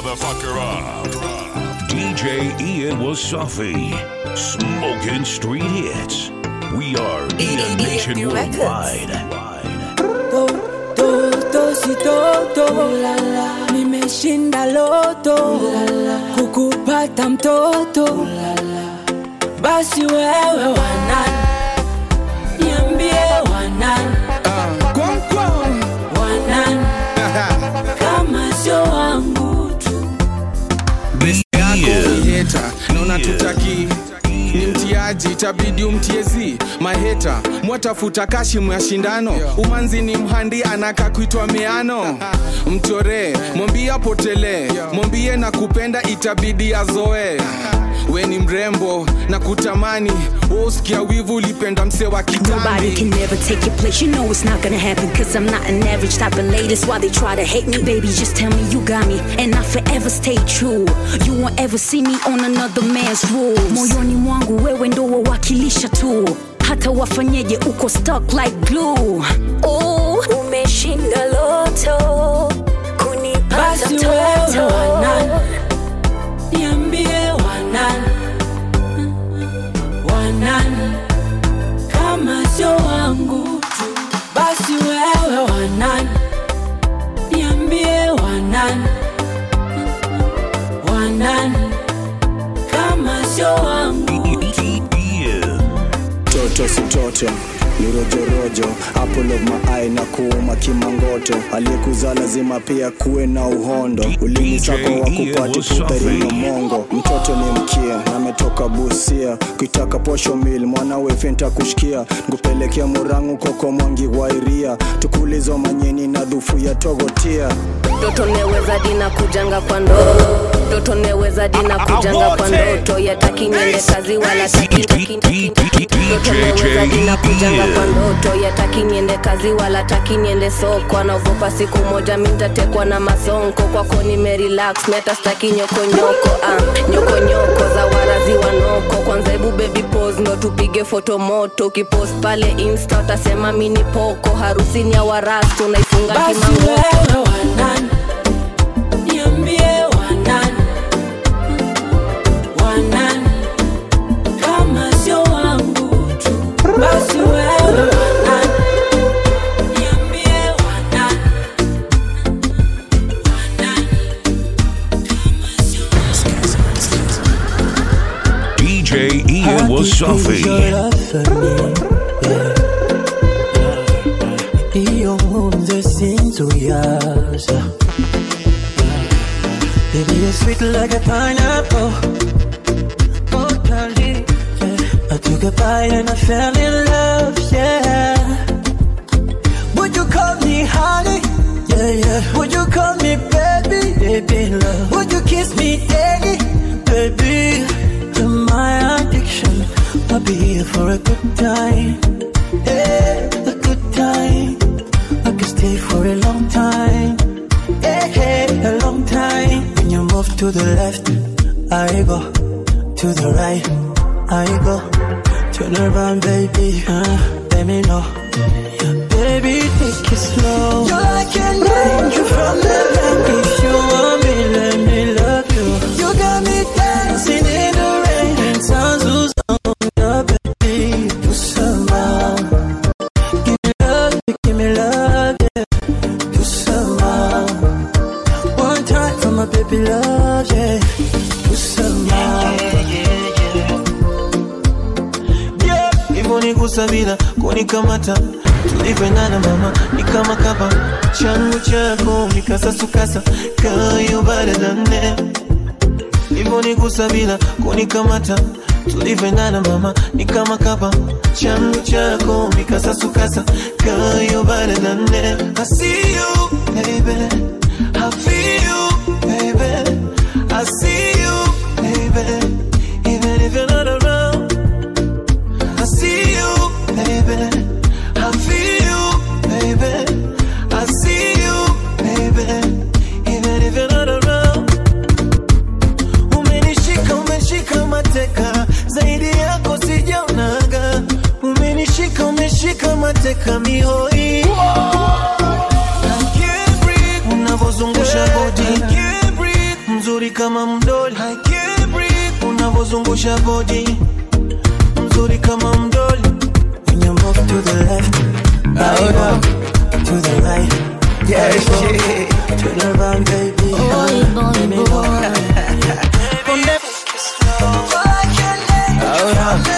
motherfucker up. DJ Ian Wasafi, smoking street hits. We are Ian Nation Worldwide. Toto si toto nimeshinda loto kukupata mtoto basi wewe wanani niambie wanani wanani kama sio wangu tu heta naona tutaki ni mtiaji itabidi umtiezi maheta mwatafuta kashimu ya shindano umanzi ni mhandi anaka kuitwa meano mchoree mwambie apotelee mwambie na kupenda itabidi azoe we ni mrembo na kutamani wosikia wivu ulipenda mse wa Nobody can kitambi never take your place. You know it's not gonna happen. Cause I'm not an average type of lady. That's why they try to hate me. Baby, just tell me you got me. And I forever stay true. You won't ever see me on another man's rules. Moyoni mwangu wewe ndo wawakilisha tu. Hata wafanyeje uko stuck like glue. Oh, umeshinda loto. Kunipata basi wewe toto. wanani niambie wanani wanani kama sio wangu tu basi wewe wanani niambie wanani wanani kama sio wangu Ian. toto si toto ni rojorojo apple of my eye na kuuma kimangoto aliyekuzaa lazima pia kuwe na uhondo ulimi sako wa kupati kuperino mongo mtoto ni mkia ametoka busia kuitaka posho mil mwanawe fenta kushikia nkupelekea murangu koko mwangi wairia tukulizo manyeni na dhufu ya togotia Toto neweza dina kujanga kwa ndoo Toto neweza dina kujanga kwa ndoto Yataki niende kazi wala taki taki taki Toto neweza dina kujanga kwa ndoto Yataki niende kazi wala taki niende soko Anaogopa siku moja mintatekwa na masonko Kwako nimerelax meta staki nyoko nyoko ah, Nyoko nyoko za warazi wanoko Kwanza hebu baby pose ndo tupige foto moto Ukipost pale insta utasema mini poko Harusi ni ya warastu unaifunga basi kimangoto wewe wanani niambie wanani wanani kama sio wangu tu basi wewe wanani niambie wanani wanani kama sio DJ Ian Wasafi. iyo nkunze sinzuyaza Baby, you're sweet like a pineapple Oh, darling, yeah. I took a bite and I fell in love, yeah Would you call me honey? Yeah, yeah Would you call me baby? Baby, love Would you kiss me daddy? Baby, you're my addiction I'll be here for a good time yeah, a good time. I could stay for a long time. Yeah, yeah, a long time. When you move to the left, I go. To the right, I go. Turn around, baby. Uh, let me know. Baby, take it slow. You're like an angel from heaven. If you want me, let me love you. You got me dancing in the rain. And sounds who's on the baby. Do some Give me love, give me love, yeah. Do some One time for my baby love, yeah. Do some yeah, hivyo ni kusabila kunikamata tulivyoendana mama ni kama kapa changu chako mikasasukasa kayo baradane hivyo ni kusabila kunikamata tulivyoendana mama ni kama kapa changu chako mikasasukasa kayo baradane I see you baby I feel you baby I see you baby even if you're not around I see you, baby. I feel you, baby. I see you, baby. Even if you're not around. Umenishika, umeshika mateka, zaidi yako sijaonaga. Umenishika, umeshika mateka mihoi. I can't breathe. Unavozungusha body. I can't breathe. mzuri kama mdoli I can't breathe. unavozungusha bodi mzuri kama mdoli When you move to the left I go to the right yeah, shit. to the right baby Boy, boy, boy. Ponde- Oh, yeah.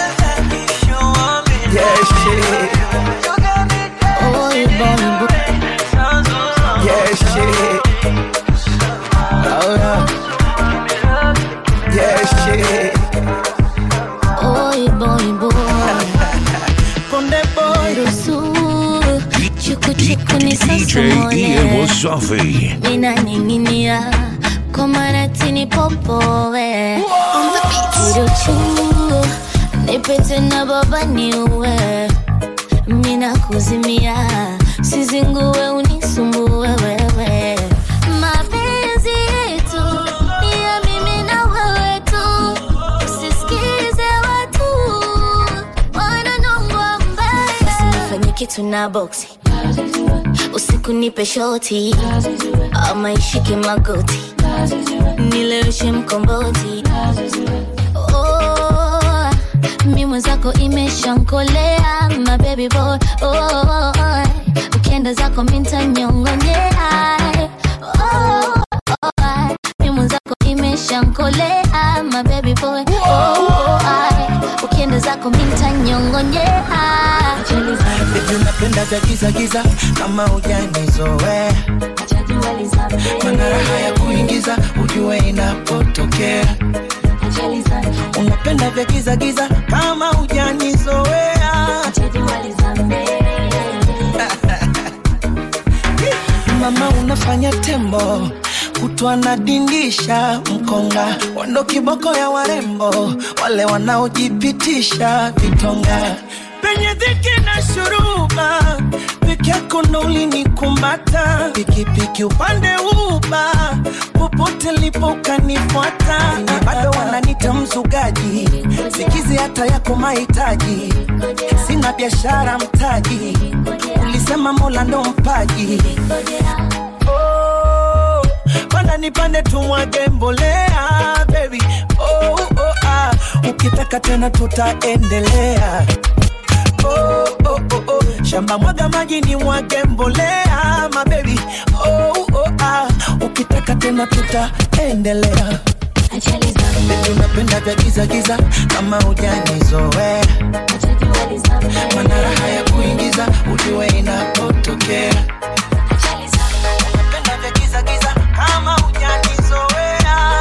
Yeah, shit. Boy, boy, boy. Yeah, shit. Oh, yeah. Yeah, shit. Boy, boy, boy. Ponde boy. Ruhusu chuku chuku DJ Ian nisosomole Wasafi. ninaning'inia kwa maratini popowe kiruchu nipete na baba niuwe mina kuzimia sizinguwe unisumbue wewe mapenzi yetu ni ya mimi na wewe tu usisikize watu wananongwa mbaya usinifanye kitu na boksi usiku nipe shoti ama ishike magoti nileweshe mkomboti oh, mi mwenzako imeshankolea mabebi boy oh, ukienda zako mintanyongonyea oh, oh, mi mwenzako imeshankolea mabebi boy oh, ukienda zako mintanyongonyea Baby, unapenda vya giza giza kama ujanizoe mana raha ya kuingiza ujue inapotokea unapenda vya giza giza kama ujanizoea mama unafanya tembo kutwa nadindisha mkonga wando kiboko ya warembo wale wanaojipitisha vitonga penye dhiki na shuruba peke yako ndo ulinikumbata pikipiki upande uba popote lipo ukanifuata Wenye bado wananita mzugaji sikizi hata yako mahitaji sina biashara mtaji ulisema mola ndo mpaji oh, panda nipande tumwage mbolea baby oh, oh, ah. ukitaka tena tutaendelea oh, oh, oh, oh. shamba mwaga maji ni mwage mbolea mabebi oh, oh, ah. ukitaka tena tutaendelea Baby, unapenda vya giza giza kama ujanizoea mana raha ya kuingiza ujue inapotokea unapenda vya giza giza kama ujanizoea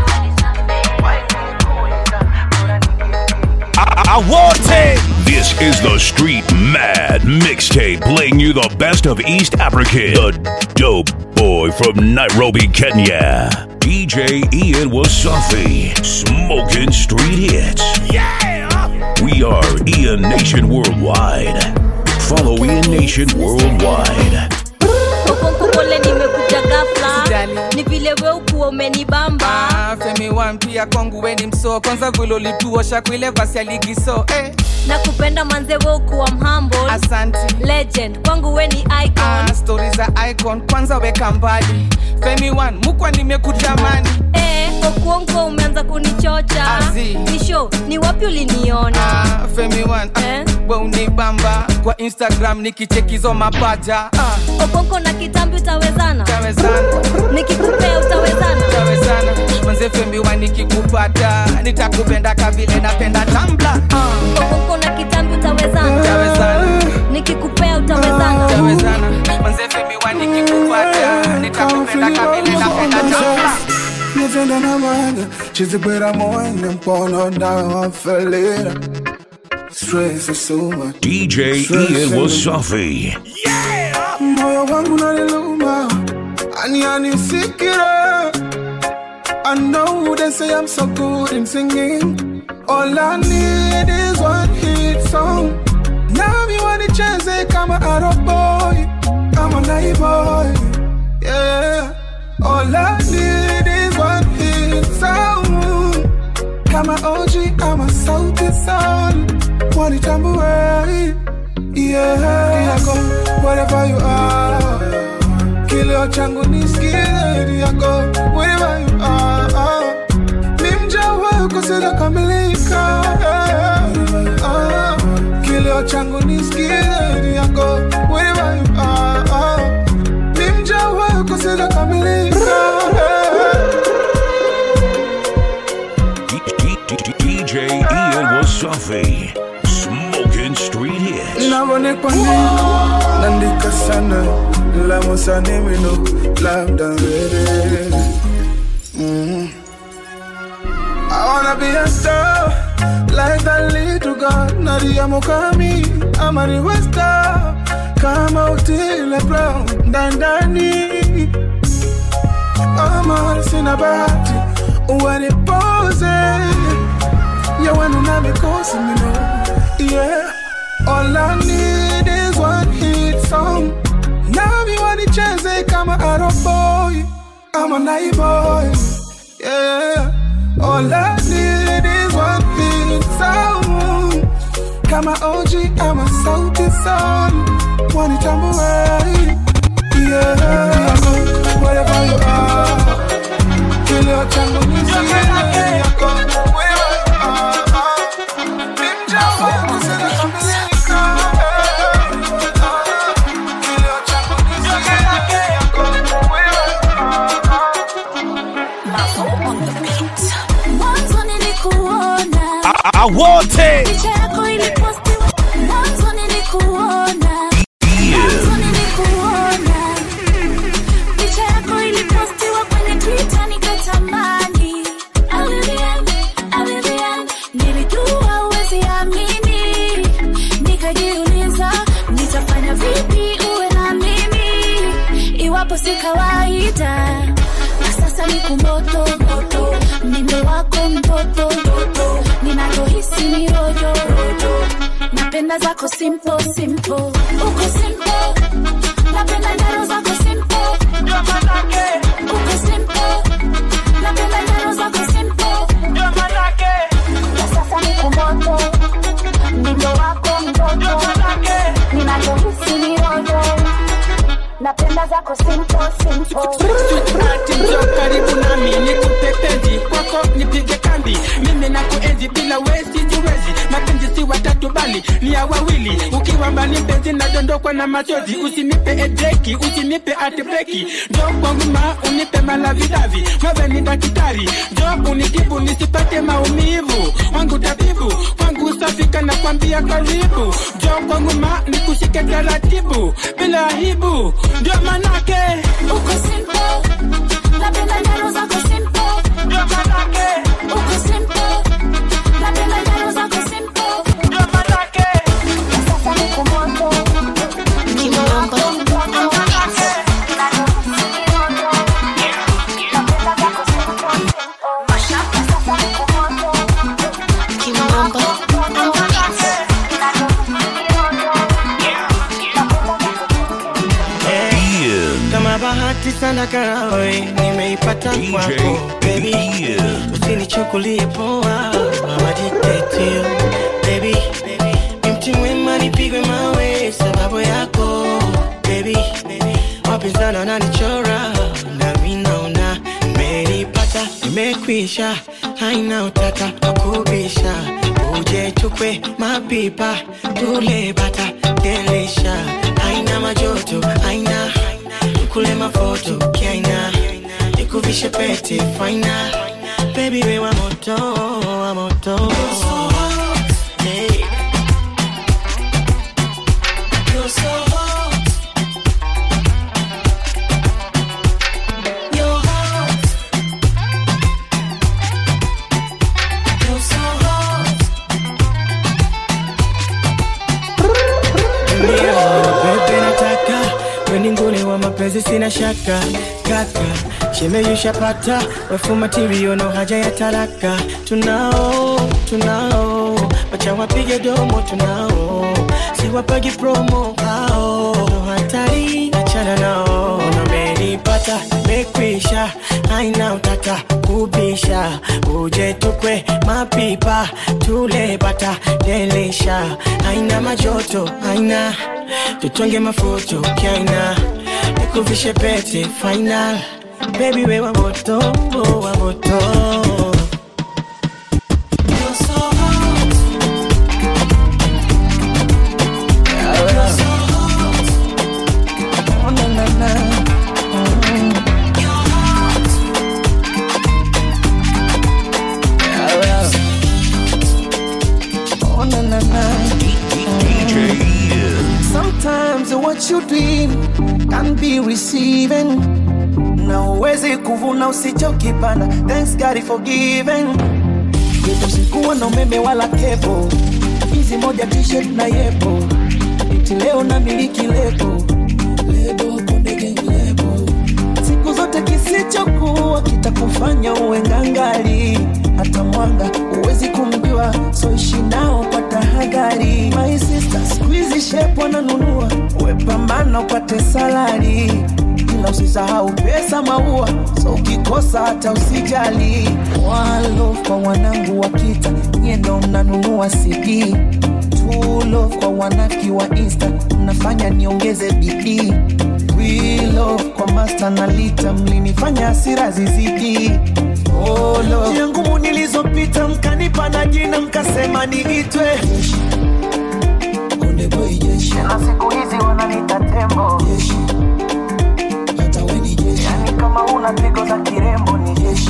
I want it. This is the Street Mad Mixtape, playing you the best of East Africa. The dope boy from Nairobi, Kenya. DJ Ian Wasafi, smoking street hits. Yeah! We are Ian Nation Worldwide. Follow Ian Nation Worldwide. Okonko pole nimekuja ghafla Usijali. ni vile we ukuwa umenibamba Ah, femi wan pia kwangu weni msoo kwanza vile ulituosha kuile vasi ya ligi so eh, na kupenda manze we ukuwa mhamble asanti legend kwangu we ni icon ah, stori za icon kwanza weka mbali femi wan mukwa nimekutamani eh, okuonko umeanza kunichocha Azi. ni show ni wapi uliniona ah, femi wan ah, Eh? we unibamba kwa instagram nikichekizo mapaja ah, okonko na kitambi utawezana tawezana nikikupea utawezana tawezana manze femi wan nikikupata nitakupenda kavile napenda tambla ah, okonko na kitambi utawezana tawezana nikikupea utawezana tawezana manze femi wan nikikupata nitakupenda kavile napenda tambla Nitenda na manga chizikwera moyo mkono ndawa felera stress is so much DJ Ian Wasafi. moyo wangu naliluma ani anisikira I know they say I'm so good in singing All I need is one hit song Now you want to chance kama Arab boy Kama Nai boy Yeah All I need is one hit song Kama OG ama sauti sol Wanitambue Yeah Yako Wherever you are kilio changu nisikie yako wherever you are sijakamilika DJ Ian Wasafi. Smoking street hits. navone kwa nini nandika sana lamusane mino labda mbele mm. I wanna be a star like that little girl Nadia Mukami ama ni star kama Otile Brown ndandani ama sina bahati uwanipoze yawenu na mikosi mino yeah all I need is one hit song nami wanicheze kama aroboy ama naiboy yeah all I need is one hit song kama OG ama sauti sol wanitambue yeah wherever you are kilio changu nisikie yako wewe ah, ah. Ni mja wangu sijakamilika. Kilio changu nisikie yako wewe Mwanzo nilikuona Awote. picha yako ilipostiwa. Mwanzo nilikuona Mwanzo nilikuona picha yako ilipostiwa kwenye Twitter nikatamani. Alilian, Alilian, nilijua huwezi amini. Nikajiuliza nitafanya vipi uwe na mimi iwapo si kawaida na sasa ni kumoto moto mimbe wako mtoto ninachohisi ni rojo napenda zako simple simple uko simple napenda njaro zako simple uko simple napenda njaro zako simple na sasa ni kumoto mimbe wako mtoto ninachohisi ni rojo napenda zako simple simple ati njoo karibu nami nikupe penzi kwako nipige kambi mimi na kuenzi bila wesi jiwezi mapenzi si watatu bali ni ya wawili ukiwa mbali mpenzi nadondokwa na machozi usinipe edreki usinipe atbreki njoo kwangu ma unipe malavidavi wewe ni daktari njoo unitibu nisipate maumivu wangu tabibu kwangu safika na kwambia karibu njoo kwangu ma nikushike taratibu bila aibu ndio manake uko simple napenda njaro zako simple uko simple napenda njaro zako simple Na sasa ni kumoto Kimamba. Kimamba. Ian. kama bahati sana karawe nimeipata kwako baby usinichukulie poa mama jitetio baby ni mti mwema nipigwe mawe sababu yako baby wapinzana wananichora nami naona nimeipata nimekwisha haina utata wakubisha uje chukwe mapipa tule bata delisha haina majoto haina kule mafoto kiaina nikuvishe pete faina baby we wa moto wa moto Hey. You're so hot. You're hot. You're so hot. Ndio, bebe nataka weni nguli wa mapenzi sina shaka kaka shemeyushapata wefu matirio no haja ya talaka tunao tunao wacha wapige domo tunao siwapagi promo hao no hatari achana nao namenipata mekwisha haina utata kubisha uje tukwe mapipa tule bata delisha haina majoto haina tutonge mafuto kaina nikuvishe pete final baby we wa moto wa moto You're so hot. You're so hot. Oh, na, na, na. Mm. what you doing can be receiving na uwezi kuvuna usichokipanda thanks God for giving yetu sikuwa na umeme wala kepo hizi moja t-shirt na yepo iti leo na miliki lebo lebo konde gang lebo siku zote kisichokuwa kitakufanya uwe ngangali hata mwanga huwezi kumjua so ishi nao kwa tahadhari my sister squeezy shape wananunua wepambana upate salari ila usisahau pesa maua so ukikosa hata usijali walo kwa wanangu wa kita nyie ndo mnanunua cd tulo kwa wanaki wa insta mnafanya niongeze bidii wilo kwa masta na lita mlinifanya hasira zizidi Olo. njia ngumu nilizopita mkanipa na jina mkasema niitwe Konde boy jeshi na siku hizi wananita tembo jeshi hata we ni jeshi yani kama una pigo za kirembo ni jeshi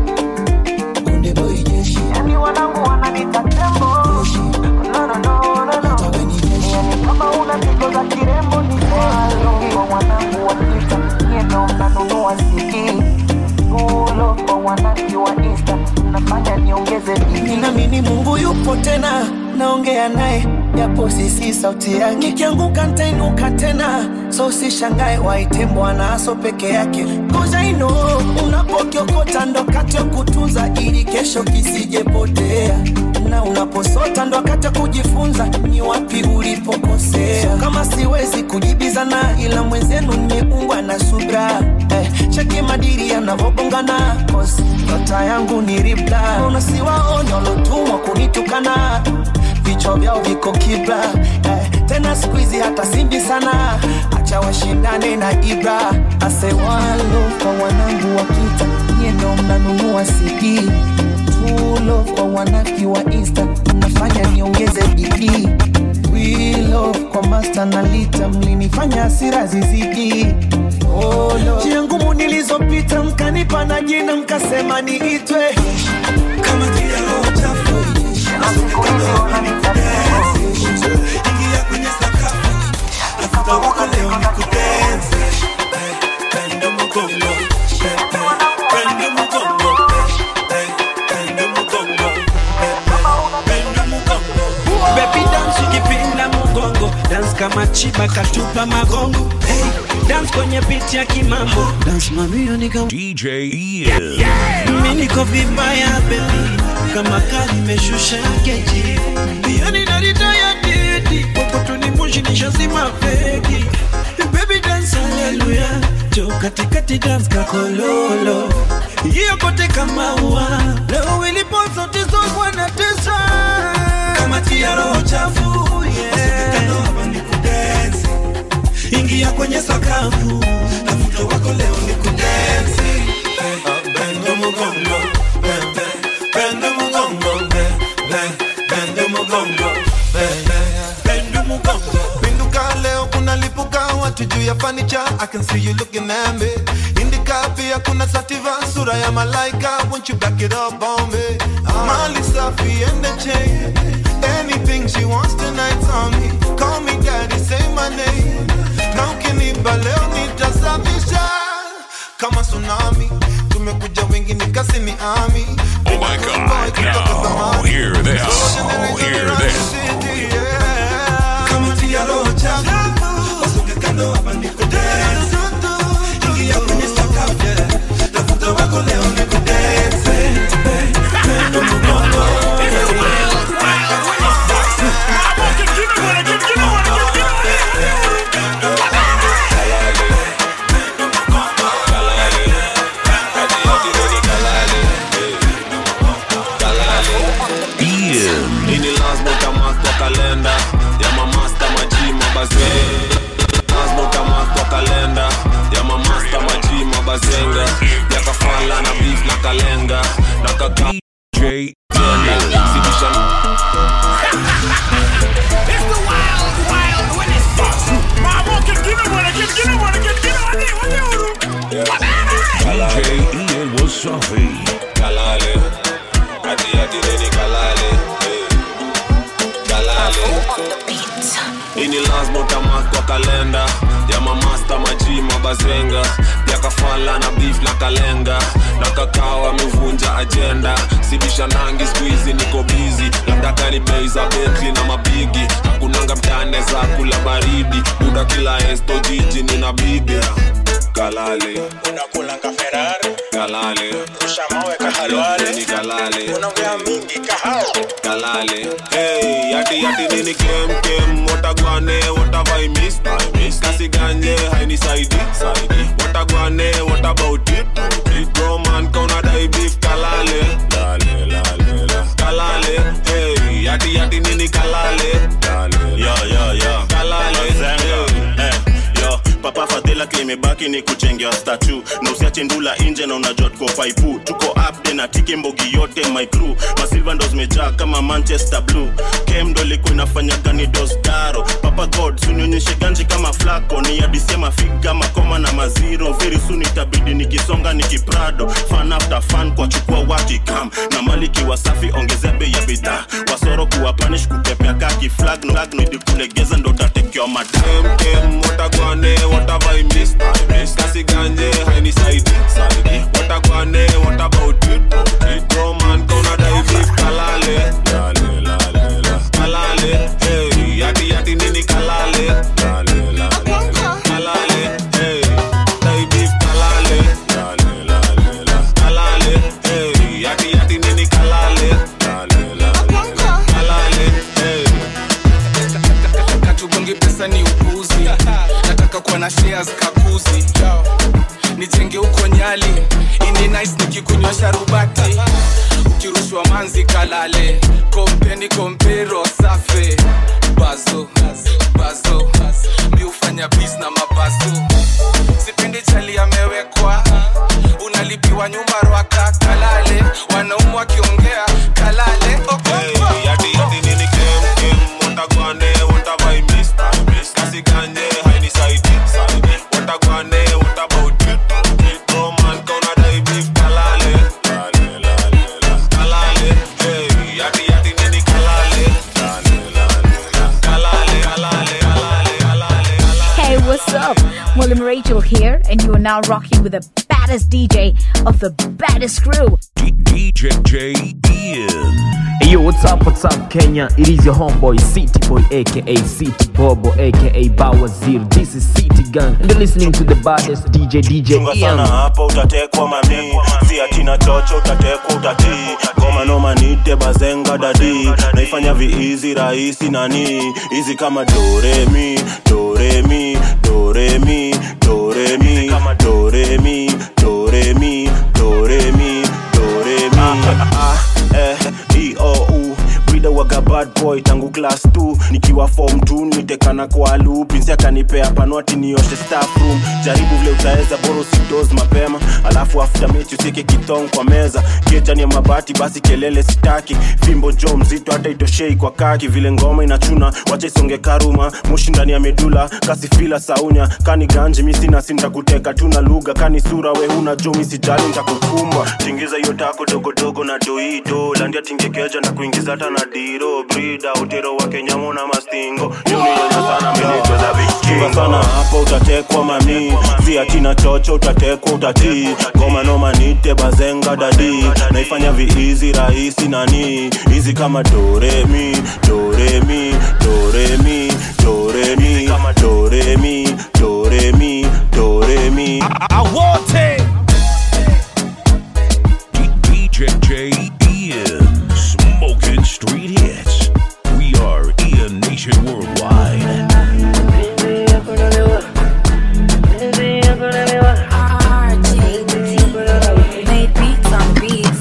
Konde boy jeshi yani wanangu wananita tembo jeshi no no no no no hata we ni jeshi yani kama una pigo za kirembo ni jeshi kwa wanangu wakita nyie ndo mnanunua CD Ulo kwa wanaki wa Insta mnafanya niongeze bidii ninaamini Mungu yupo tena naongea naye japo sisi sauti yake nikianguka ntainuka tena so usishangae waite bwana aso peke yake cause I know unapokiokota ndo kati ya kutunza ili kesho kisijepotea na unaposota ndo wakati wa kujifunza ni wapi ulipokosea so, kama siwezi kujibizana ila mwenzenu nimeungwa na subra eh, cheki madiri yanavobongana cause nyota yangu ni ribla unasiwaona walotumwa kunitukana vichwa vyao viko kibla eh, tena siku hizi hata simbi sana acha washindane na ibra asewalo kwa wanangu wakita nyie ndo mnanunua cd tulo kwa wanaki wa insta mnafanya niongeze bidii wilo kwa masta na lita mlinifanya hasira zizidi Olo. njia ngumu nilizopita mkanipa na jina mkasema niitwe kama kila roho chafu na siku hizi wananita ingia kwenye sakafu tafuta wako leo ni kudensi pendo mgongo pendo mgongo pendo mgongo pendo mgongo Baby dance ukipinda mgongo dance kama chiba katupa magongo hey, dance kwenye beat ya kimambo dance mamio nika DJ Ian. mimi niko vibaya baby kama kali imeshusha keji yani naritaya didi kokotuni moshi nishazima feki baby dance haleluya jo katikati dance kakololo hiyo kote kama ua leo ilipo zote zogwa na tesa kama tia roho chafu yeah. hapa ni kudensi ingia kwenye sakafu tafuta wako leo ni kudensi pendo mgongo pendo mgongo pendo mgongo pendo mgongo Pinduka leo kuna lipuka watu juu ya fanicha I can see you looking at me Indika pia kuna sativa sura ya malaika Won't you back it up on me Mali safi and the chain Anything she wants tonight on me Call me daddy, say my name Na ukiniba leo nitasafisha Kama tsunami Tumekuja wengi nikasi ni ami Oh my God. Now, hear this. Hear this. kama tia roho chafu wasonge kando hapa ni kudensi ingia kwenye sakafu yeah. tafuta wako leo ni kudensi pendo mgongo Ian. ini lazima utamakwa kalenda ya mamasta maji mabaze lazima utamakwa kalenda ya mamasta maji mabazenga ya kafala na beef na kalenga na kaka DJ Zidisha- DJ Ian Wasafi. kalale ati ati neni kalale eh. kalale ini lazima utamark kwa kalenda ya mamasta maji mabazenga ya kafala na beef na kalenga na kakao amevunja ajenda sibisha nangi skuizi niko bizi labda kani bei za betli na mabigi hakunanga mtane za kula baridi buda kila esto jiji nina bibi kalale unakulanga ferari kalale ushamawe kahalwale ni kalale unaongea mingi kahao kalale hey yati yati nini kem kem watagwane watavai miss miss kasi ganye haini saidi saidi watagwane what about it it bro man kauna dai beef kalale lale lale la kalale hey yati yati nini kalale lale yo yo yo kalale Mazenga. Eh, yo papa fadhila klimebaki ni kuchengea statu na usiache ndula nje na unajua tuko faipu tuko upde na tiki mbogi yote my crew masilva ndo zimejaa kama manchester blue kem ndo ilikuwa inafanya gani dosdaro papa god sunionyeshe ganji kama flako ni adisie mafiga makoma na maziro very soon itabidi nikisonga nikiprado fan after fan kwa chukua watikam na maliki wasafi ongezea bei ya bidhaa wasoro kuwa panish kutepea kaki flag no flag no idi kulegeza ndo tatekewa madam kem watagwane watavai miss miss kasi ganje haini saidi saidi watagwane what about it it bro man kauna dai beef kalale lale lale la kalale hey yati yati nini kalale lale lale la kalale hey dai beef kalale lale lale la kalale hey yati yati nini kalale lale lale la kalale hey katugongi pesa ni upuzi nataka kuwa na shares kakuzi nijenge huko nyali ini nice nikikunywa sharubati ukirushwa manzi kalale kompeni kompero safe bazo bazo mi hufanya bis na mabazo sipendi chali amewekwa unalipiwa nyumba rwaka kalale wanaumu wakiongea kalale okonkwo yati yati nini kem kem watagwane watavai miss miss kasi ganje haini saidi saidi watagwane what about it it bro man kauna dai beef kalale lale lale la kalale hey yati yati nini kalale lale lale la kalale kalale kalale kalale Hey, what's up? William Rachel here, and you are now rocking with the baddest DJ of the baddest crew. DJ J Ian. Hey yo, what's up, what's up, Kenya? It is your homeboy, City Boy, aka City Bobo, aka Bawazir. This is City Gang, and you're listening to the baddest DJ, DJ chunga Ian. sana hapo utatekwa mami si atina chocho utatekwa utatii goma noma nite bazenga dadi naifanya viizi rahisi nani hizi kama doremi doremi doremi doremi doremi doremi doremi doremi ah, eh, e, o, u. Brida waga bad boy tangu class 2 nikiwa form 2 nitekana kwa loop pinsi akanipea panwati nioshe staff room jaribu vile utaweza boro sidos mapema alafu after mechi usike kitong kwa meza kejani ya mabati basi kelele sitaki fimbo jo mzito hata itoshei kwa kaki vile ngoma inachuna wacha isonge karuma moshi ndani ya medula kasi fila saunya kani ganji misi nasi ntakuteka tuna lugha kani sura we huna jo misijali ntakukumba tingiza hiyo tako dogodogo na doido landia tingekeja na kuingiza hata na diro brida utero wa kenyamo na mastingo yuniona sana menecheza vikingo sana hapo utatekwa mami si atina chocho utatekwa utatii goma noma nite bazenga dadi naifanya viizi rahisi nani hizi kama doremi doremi doremi doremi doremi doremi doremi awote DJ J Ian smoking street hits. We are Ian Nation Worldwide. Made beats on beats.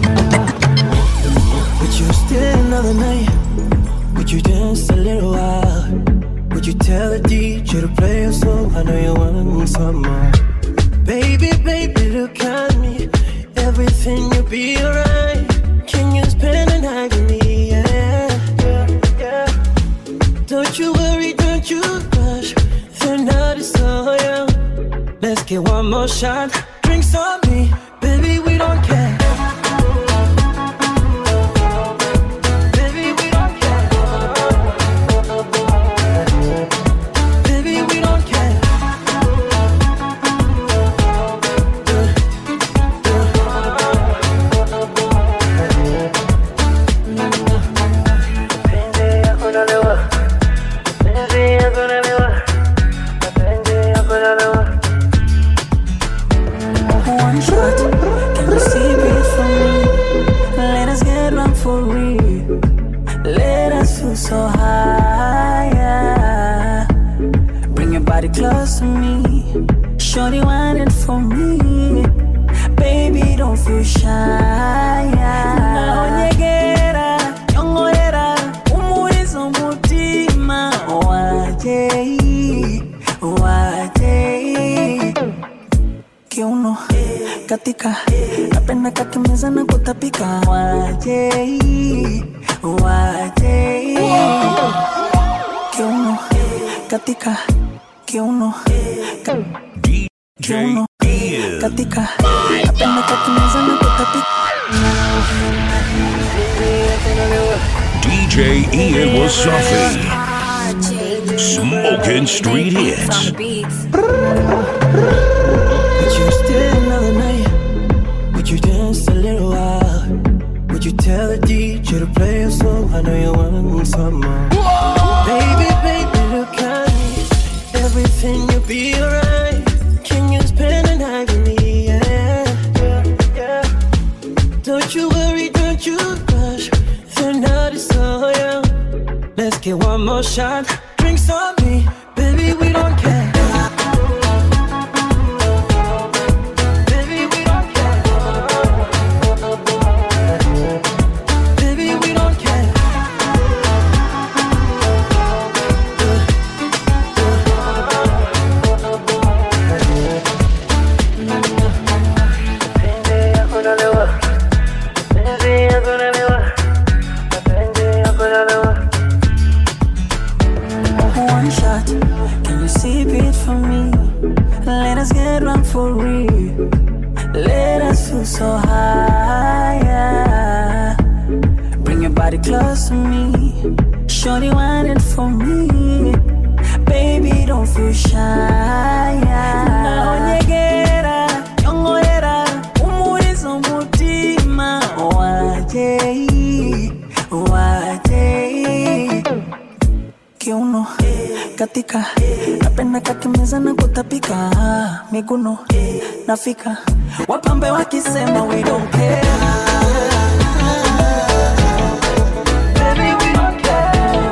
Would you stay another night? Would you dance a little while? Would you tell the DJ to play a song? I know you want some more. Baby, baby, look at me. Everything will be alright. Can you spend the night with me? Yeah, yeah, yeah. Don't you worry, don't you rush. The night is so young. Let's get one more shot. Drinks on me, baby, we don't care. Baby, we don't care. shot. Can you sip it for me? Let us get drunk for real. Let us feel so high. yeah. Bring your body close to me. Shorty whine it for me. Baby, don't feel shy. Naonyegera, nyongorera, umuliza umutima. Wajei, wajei. Kiuno, katika, napenda kakimeza na kutapika. Wajei, wajei. Kiuno, katika, kiuno, ka, kiuno, katika, napenda kakimeza na kutapika. DJ Ian Wasafi. Smoking street hits. Would you stay another night? Would you dance a little while? Would you tell the DJ to play a song? I know you want some more. Baby, baby, look at me. Everything will be alright. Can you spend the night with me? Yeah, yeah, yeah. Don't you worry, don't you rush. The night is so young. Let's get one more shot. Drinks on me, baby, we don't care. Baby, we don't care. Baby, we don't care. One shot, can you sip it for me? Let us get drunk for real. Let us feel so high. yeah. Bring your body close to me. Shorty whine it for me. Baby, don't feel shy. Naonyegera, nyongorera, umuliza umutima. Wajei, wajei. Kiuno, katika, napenda kakimeza na kutapika. Miguno, nafika. Wapambe wakisema we don't care. Baby, we don't care.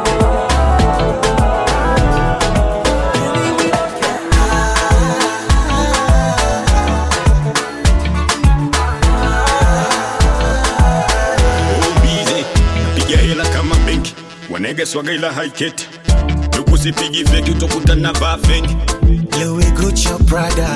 bize piga hela kama benki wanege swaga ila haiketi tukusipigi feki utokutana vaa feki Louis Gucci Prada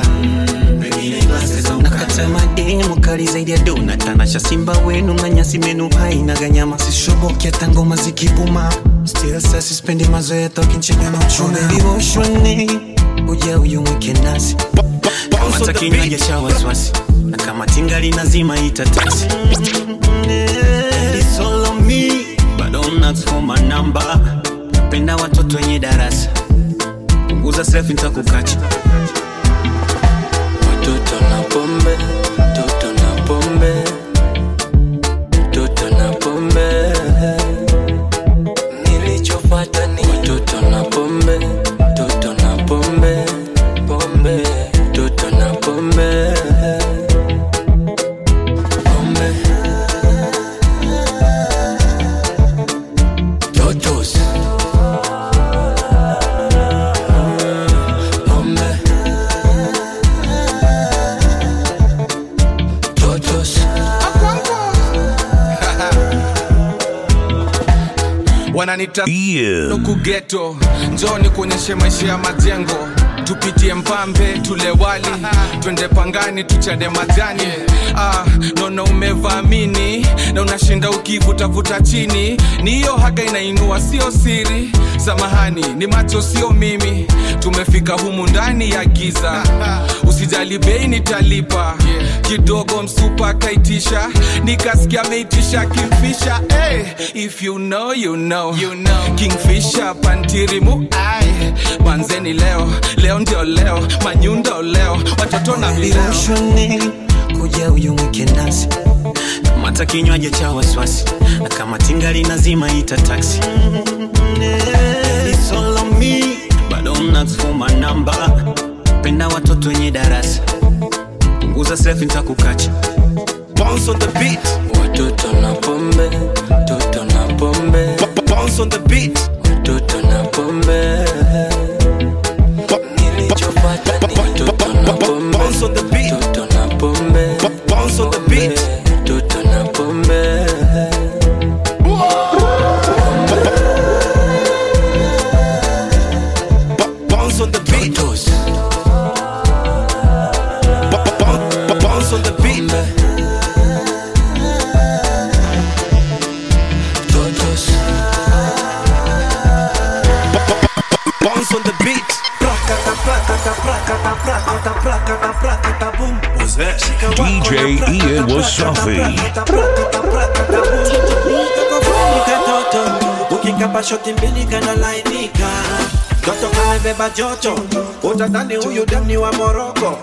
nakata madini mukali zaidi ya dona tanasha simba wenu na nyasi menu haina ganyama sishoboki hata ngoma zikibuma still sasa sispendi mazoea tokinchega na uchuna devotioni uja uyumwike nasi kamata kinywaji cha wasiwasi na kama tingali nazima ita taksi And it's all on me, but don't ask for my number. Penda watoto wenye darasa punguza selfie nitakukacha Watoto na pombe, toto na pombe, toto na pombe. Nilichopata ni watoto na pombe, toto na pombe, pombe, toto na pombe. Pombe. Totos. Pombe. Totos. wananita nukugeto njoni kuonyeshe maisha ya majengo tupitie mpambe tule wali twende pangani tuchade majani ah, nono umevaamini na unashinda ukivutavuta chini ni hiyo haga inainua sio siri samahani ni macho sio mimi tumefika humu ndani ya giza usijali bei nitalipa kidogo msupa akaitisha nikasikia ameitisha kimfisha hey, if you know, you know. You know. kingfisha pantirimu ai manzeni leo leo ndio leo manyundo leo watoto na vileo devotioni kuja uyumwike nasi kamata kinywaji cha wasiwasi na kama tingali nazima ita taksi And it's all on me, but don't ask for my number. penda watoto wenye darasa uza selfie nitakukacha bounce on the beat watoto na pombe toto na pombe bounce on the beat watoto na pombe nilichopata ni watoto na pombe bounce on the beat toto na pombe bounce on the beat toto na pombe bounce on the beat bounce on the beat bounce on the beat prakata prakata prakata prakata prakata prakata boom DJ Ian Wasafi. katoto ukikapa shoti mbili kanalainika toto kamebeba joto utadhani huyu demni wa moroko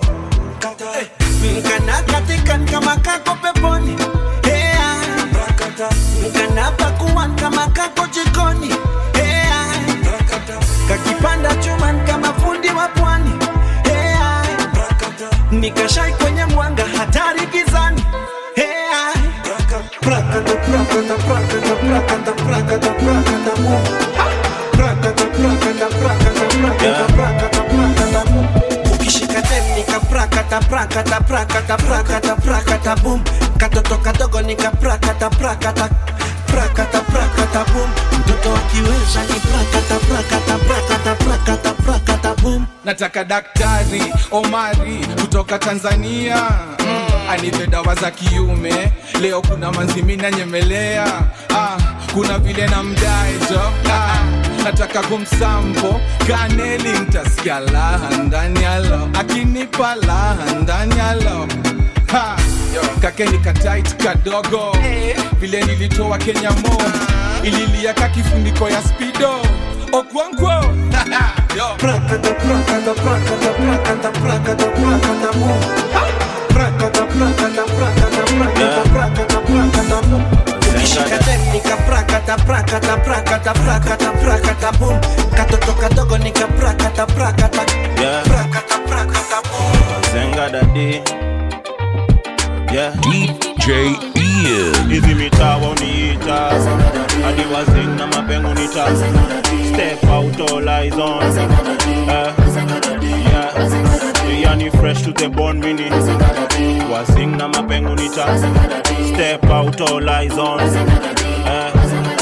mkana katika kama kako peponi Hea. mkana pakuwan kama kako jikoni Hea. kakipanda chuman kama fundi wa pwani Hea. nikashai kwenye mwanga hatari gizani Hea. Prakata, prakata, prakata, prakata, prakata, prakata, boom. Prakata, prakata, prakata, prakata, prakata, prakata, boom. ukishika dem nika prakata prakata prakata prakata prakata boom katoto kadogo nika prakata prakata prakata prakata boom mtoto akiweza ni prakata prakata prakata prakata prakata boom nataka daktari omari kutoka tanzania mm. anipe dawa za kiume leo kuna manzimina nyemelea ah, kuna vile na mdaejo ah, nataka kumsampo kaneli ntasikia laha ndani yalo akinipa laha ndani yalo Ha, kakeni katait kadogo vile nilitoa kenya mo ililia ka kifuniko ya spido okwankwo prakata prakata prakata prakata prakata prakata boom prakata prakata prakata prakata prakata prakata boom ukishika dem nika prakata prakata prakata prakata prakata boom katoto kadogo nika prakata prakata Yeah. prakata prakata boom Zenga dadi yeah. DJ Ian. hizi mitaa wauniita hadi wazing na mapengo nita step out all eyes on Eh, yeah. yani fresh to the bone mini wazing na mapengo nita step out all eyes on Eh, yeah.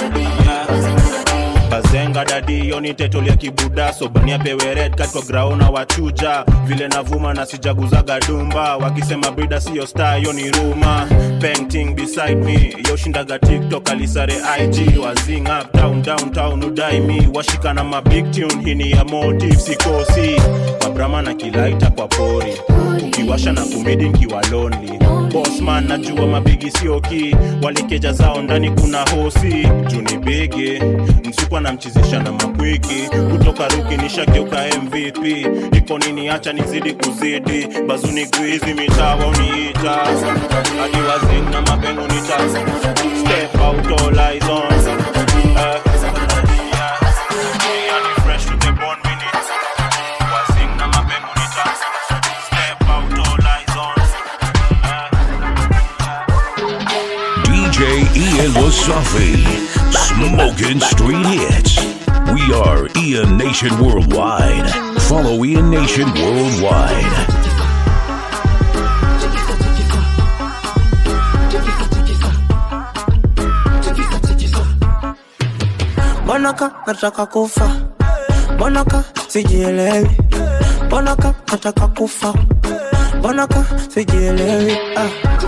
bazenga dadi yoni tetolia kibuda sobania pewe red kat kwa graona wachuja vile navuma na sijaguzaga dumba wakisema brida siyo star yoni ruma painting beside me yoshindaga tiktok alisare ig wazing up down downtown udai mi washika na mabig tune hini ya motive sikosi mabrama na kilaita kwa pori ukiwasha na kumidi nkiwa lonely bosman najua mabigi sioki walikeja zao ndani kuna hosi juni bigi msukwa namchizisha na makwiki kutoka ruki nishageuka mvp iko nini acha nizidi kuzidi bazuni guizi mitawa uniita hadi wazing na mapengo nita step out all eyes on Eh, yeah. Yani fresh to the bone mini. Wazing na mapengo nita step out all eyes on DJ Ian Wasafi. Smoking street hits. We are Ian Nation Worldwide. Follow Ian Nation Worldwide. Mbonaka nataka kufa, mbonaka sijielewi, mbonaka nataka kufa, mbonaka sijielewi. Ah.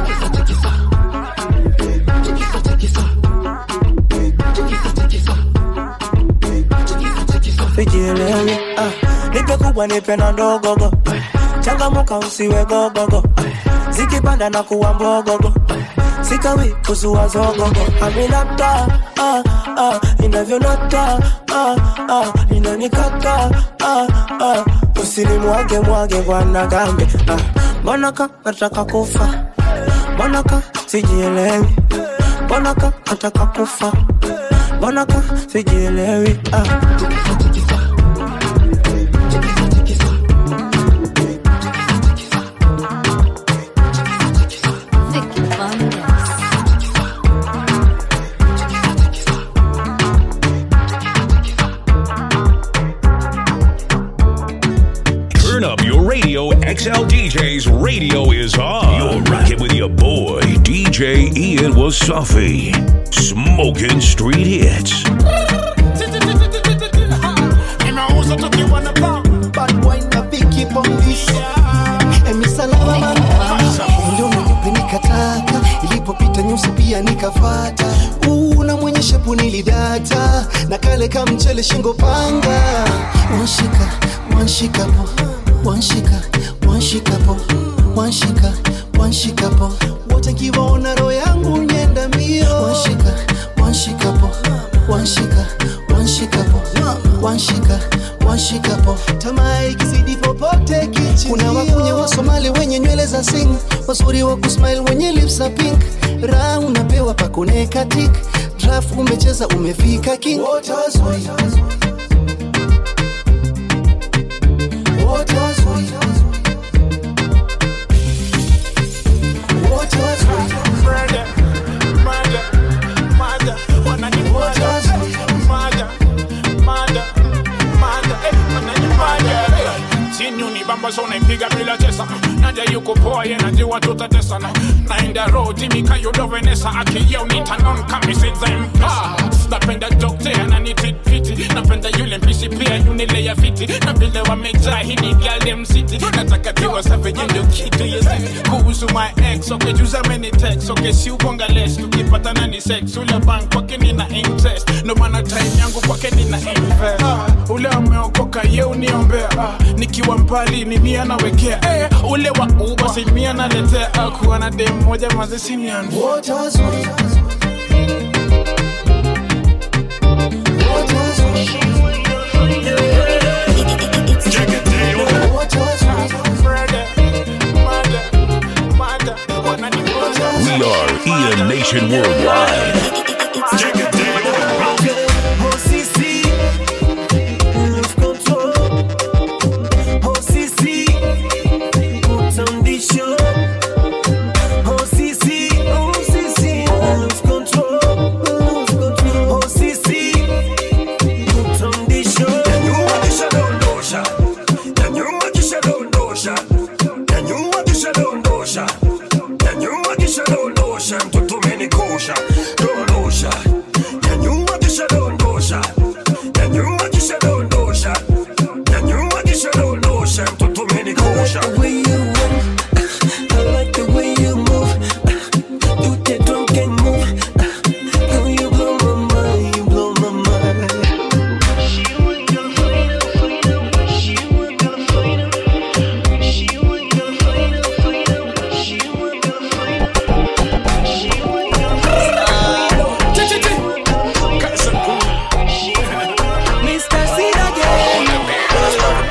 Sijielewi. Ah. Nipe kubwa nipe na ndogogo, changamuka usiwe gogogo, zikipanda na kuwa mbogogo sikawi kuzua zogogo aminata ah, ah, inavyonata ah, ah, inanikata ah, ah, usinimwage mwage bwana gambe ah, mbonaka nataka kufa mbonaka sijielewi mbonaka nataka kufa mbonaka sijielewi ah. DJ Ian Wasafi. Smoking street hits. Nimeuza tukiwa na pop Bad wine na Vicky Bombis Emi salama mama Ndio nyeupe nikataka Ilipopita nyusi pia nikafata Una mwenye shepu nilidata Na kale ka mchele shingo panga Wanshika, wanshika po Wanshika, wanshika po Wanshika, wanshika po Wote nkiwaona roho yangu nyenda mbio Wanshika, wanshika po Wanshika, wanshika po Wanshika, wanshika po Tamaa ikizidi popote kichi Kuna wakunye wa Somali wenye nywele za sing Wazuri wa kusmile wenye lips za pink Raha unapewa pakoneka tik Draft umecheza umefika king Wote wazuri Wote wazuri Wote wazuri chini unibamba so naipiga bila chesa naja yuko poa ye najua tutatesana naenda roho timika yudovenesa akija unitanon kamisizempa napenda dokte ananititfiti napenda yule mpishi pia yunileya fiti na vile wamejaa hini galdem city nataka tiwa savejenjo kitu yesi kuhusu my ex okejuza meni tex okesiubonga les tukipatana ni sex ule bank kwake nina interest ndo maana time yangu kwake nina invest ah, ule ameokoka ye uniombea ah, nikiwa mbali ni mia nawekea eh, ule wa uba si mia naletea ah, kuwa na dem moja mazesinian Wote wazuri Wote wazuri Wote We are Ian Nation Worldwide. Mtoto umenikosha, dondosha, nyanyua kisha dondosha, nyanyua kisha dondosha, nyanyua kisha dondosha, mtoto umenikosha. Mr. Seed again.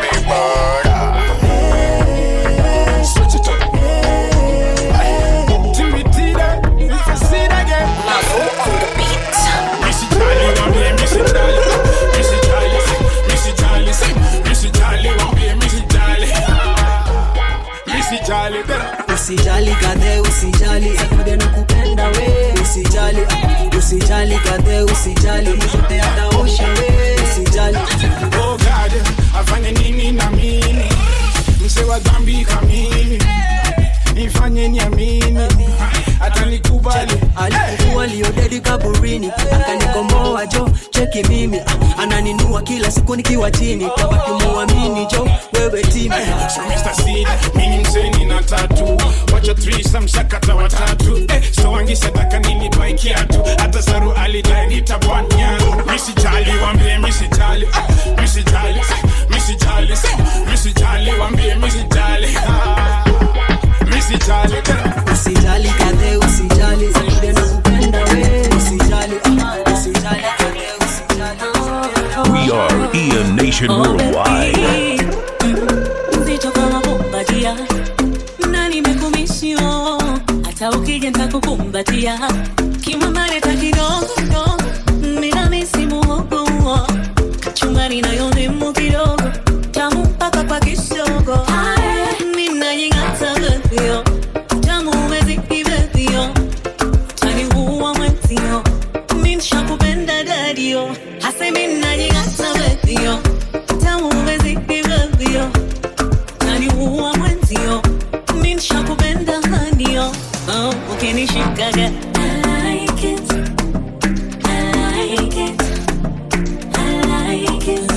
usijali kadhe usijali akude na kupenda we usijali ah, usijali kadhe usijali yote ataosha we usijali Oh God, afanye nini na mimi mse wa dhambi kamini nifanye niamini atanikubali alikuwa liodedi kaburini akanikomboa jo cheki mimi ah, ananinua kila siku nikiwa chini tabaki muamini jo wewe timi So Mr. Seed, mimi mseni na tatu wacha threesome sakata watatu eh, so wangisetaka nilipai kiatu hata saru alidai nitabwanya misijali wambie misijali ah, misijali misijali misijali wambie misijali ah, misijali usijali kadhe usijali akude na kupenda we usijali ah, usijali kadhe usijali We are Ian Nation Worldwide. Uzito kama bombadia na nimekumishio hata ukija nitakukumbatia kimwamareta kidogo kidogo mina misimu hogo kachumbari nayo ndimu kidogo tamu mpaka kwa kisogo ninajing'ata vivyo tamu umezidi vivyo taniua mwenzio minshakupenda dadio hasa minajing'ata vivyo tamu umezidi vivyo taniua mwenzio minshakupenda hanio oh, ukinishikaga I like it. I like it. I like it.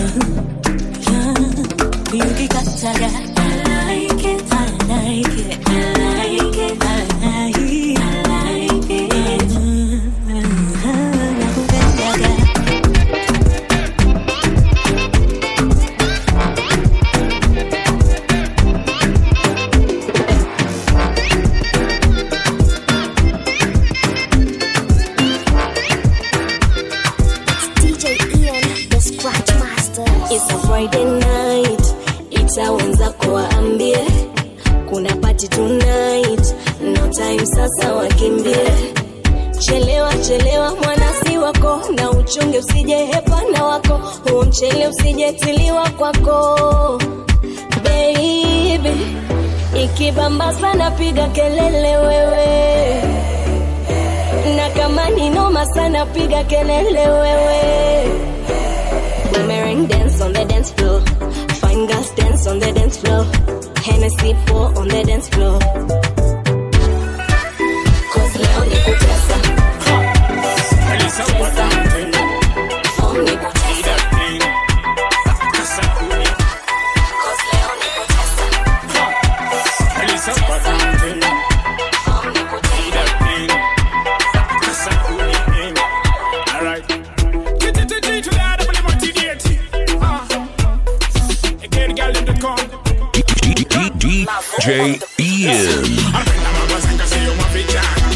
Ukikataga I like it. I like it. I like it. I like it. I like it. Nakupendaga. DJ Ian, the Scratch Master. It's a Friday night, itaanza kuwaambie kuna party tonight, no time sasa wakimbie. Chelewa chelewa mwanasi wako, na uchunge usije hepana wako, huo mchele usijetiliwa kwako baby. Ikibamba sana piga kelele wewe, na kama ni noma sana piga kelele wewe. Boomerang dance on the dance floor. Fine girls dance on the dance floor. Hennessy pour on the dance floor. Cause leo ni kutesa. Tesa. Form ni kutesa. Cause leo ni kutesa. Form ni kutesa. Alright. T-t-t-t to the other, but I'm motivated. Ah. Again, girl, them to come. DJ Ian. Anapenda mabazenga sio mavijana.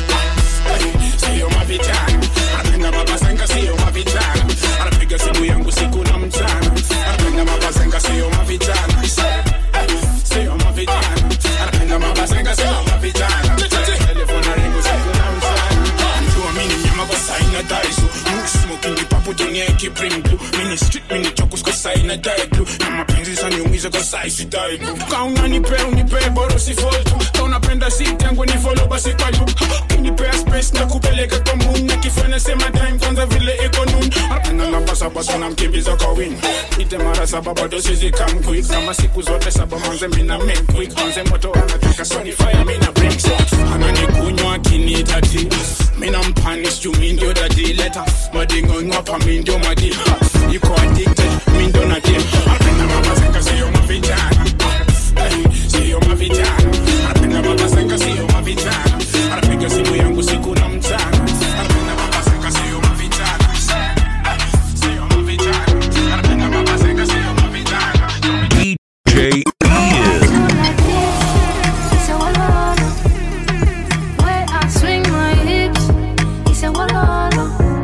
Sio mavijana. Anapenda mabazenga sio mavijana. Anapiga simu yangu siku na mchana. Anapenda mabazenga sio mavijana. Sio mavijana. Anapenda mabazenga sio mavijana. Telefona ringu siku na mchana. Mjua mimi ni nyama kwa saina daisu. Mood smoking the papo jenye kibring blue. Mini street mini chokus kwa saina die blue. Na mapenzi saniumiza kwa saisi die blue. Kauna nipe unipe boro si fall tu. Kauna penda si tangu ni follow basi kwa lu. Kinipea space na kupeleka kwa moon. Na kifanya sema time kwanza vile iko noon. Anapenda na basa basa na mkimbiza kwa win. Ite mara saba bado sizi come quick. Kama siku zote saba manze mina make quick. Manze moto anataka soni fire mina break shots. Ananikunywa akinitati. Mina mpanish juu mi ndio dadi leta. Madingo ngwapa mi ndio madi. Yuko addicted mi ndio na deal. Anapenda mabazenga sio mavijana. Hey, Sio mavijana. Anapenda mabazenga sio mavijana. Anapiga simu yangu siku na mchana. Anapenda mabazenga sio mavijana. Sio mavijana. Anapenda mabazenga sio mavijana. DJ Ian. It's a walala. Where I swing my hips, it's a walala.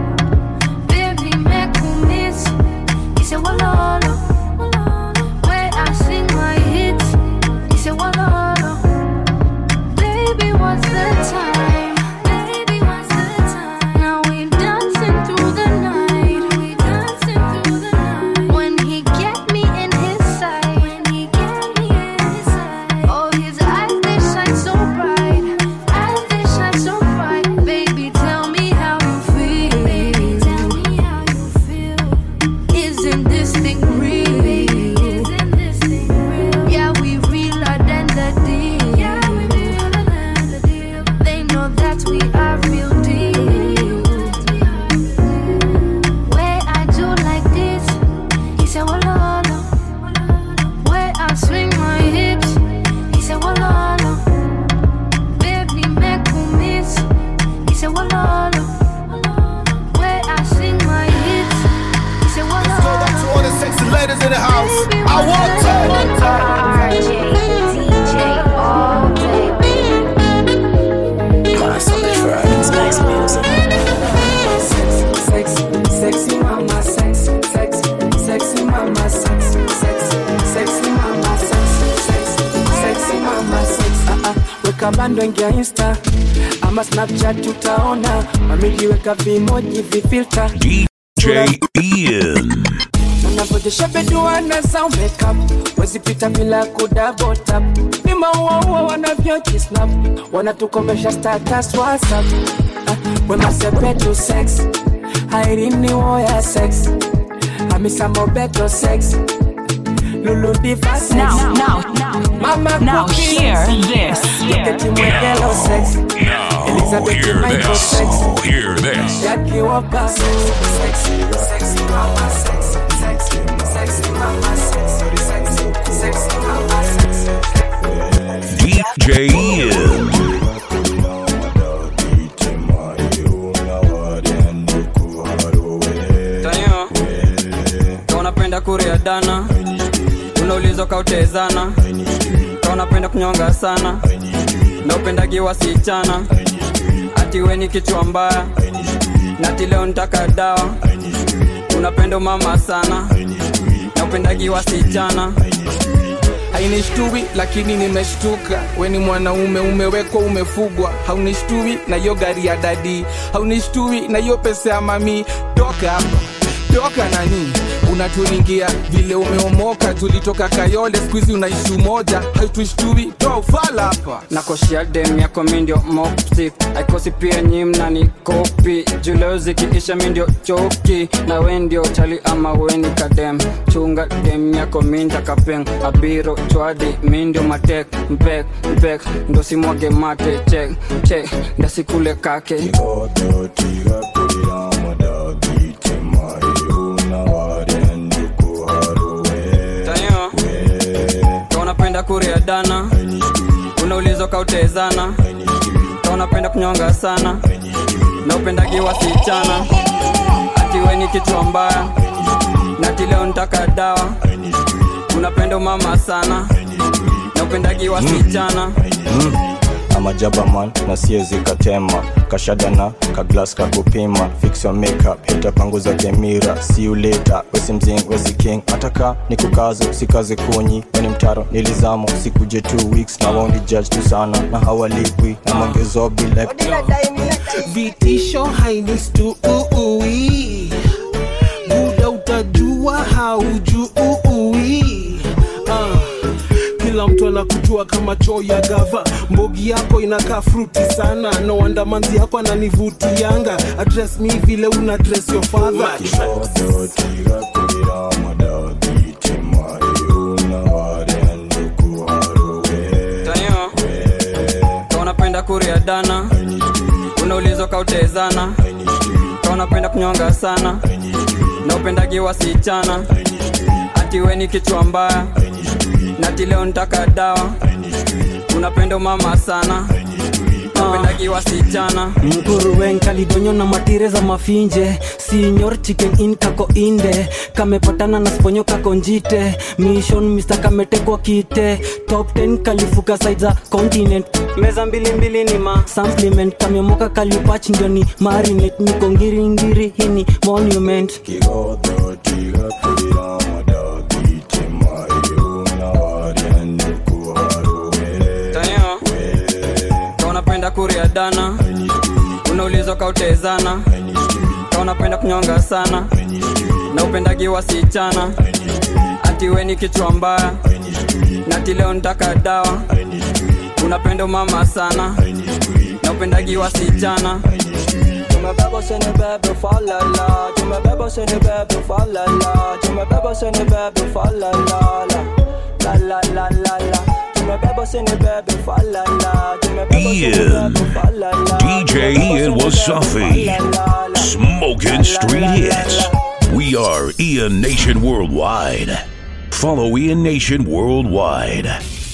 Baby, make me miss, it's a walala. Where I sing my hits, it's a walala. Baby, what's the time? Baby, what's the time? Now we dancing through the night. We dancing through the night. When he get me in his sight, when he get me in his sight. Oh, his eyes they shine so bright, eyes they shine so bright. Baby, tell me how you feel. Baby, tell me how you feel. Isn't this thing real? Isn't this thing real? Yeah, we realer than the deal. Yeah, we realer than the deal. They know that we are real deal. Where I do like this, he said, Walala. Where I swing my hips, he said, Walala. Baby, make me miss, he said, Walala. Where I sing my hits, he said, Walala. Go back to all the sexy ladies in the house. I want Spice music. Sexy, sexy mama, sex, sex, sexy mama, sex, sex, sexy mama, sex, sex, sexy mama, sex. Ah, ah, weka bando ingia insta ama snapchat utaona mamiliweka vimoji vifilta DJ Ian. unavyojesha beduana za makeup wezipita bila kudabotap ni mauaua wanavyojisnap wanatukomesha status whatsapp ah, wemasepetu sex hairini woya sex hamisa mobeto sex luludiva sex Now, now, mama now cookies. hear this. Look at you, my yellow sex Elizabeth hear Michael this. sexy. Hear this. Jackie Walker sexy, sexy mama sexy, sexy, sexy mama sexy, sexy, sexy mama sexy. DJ Ian. Tayo, ka unapenda kuria dana unaulizwa kautezana ka unapenda kunyonga sana na upendagi wasichana ati weni kichwa mbaya nati leo nitaka dawa unapenda mama sana na upendagi wasichana hainishtui lakini nimeshtuka weni mwanaume umewekwa umefugwa haunishtui na hiyo gari ya dadi haunishtui na hiyo pesa ya mami toka hapa toka nani unaturingia vile umeomoka tulitoka kayole skuizi unaishi umoja hautushtui toa ufala hapa nakoshia dem yako mindio moptik aikosi pia nyi mnani kopi juleo zikiisha mindio choki na we ndio chali ama weni kadem chunga dem yako minda kapeng abiro chwadi mindio matek mpek mpek ndo simwage mate chek chek ndasikule kake Tayo, ka unapenda kuria dana unaulizwa kautezana ka unapenda kunyonga sana na upendagi wasichana ati weni kichwa mbaya nati leo nitaka dawa unapenda mama sana na upendagi wasichana amajabaman na siezi katema kashadana kaglas kakupima fix your makeup itapanguza kemira see you later wesi mzing wesi king ataka ni kukazo sikaze kunyi weni mtaro nilizamo sikuje two weeks na waundi judge tu sana na hawalipwi na mongezo bila vitisho hainistuui buda utajua haujui ah. kila mtu anakujua kama choo ya gava mbogi yako inakaa fruti sana no wonder manzi yako ananivutianga address mi vile una address your father Tayo, ka unapenda kuria dana unaulizwa kautezana ka unapenda kunyonga sana na upendagi wasichana ati weni kichwa mbaya nati leo nitaka dawa unapenda mama sana na upendagi wasichana mkuruwen kalidonyo na matire za mafinje sinyor chicken in kako inde kamepatana na sponyo kako njite mission mr kametekwa kite top 10 kalifuka side za continent meza mbili mbili ni ma supplement kamemoka kalipach ndio ni marinate niko ngiringiri hini monument Tayo, ka unapenda kuria dana unaulizwa kautezana ka unapenda kunyonga sana na upendagi wasichana ati weni kichwa mbaya nati leo nitaka dawa unapenda mama sana na upendagi wasichana tumebeba sene bebe falala tumebeba sene bebe falala tumebeba sene bebe falala la la la la la tumebeba sene bebe falala tumebeba sene Ian. bebe falala DJ Ian Wasafi. Smoking street hits. We are Ian Nation Worldwide. Follow Ian Nation Worldwide.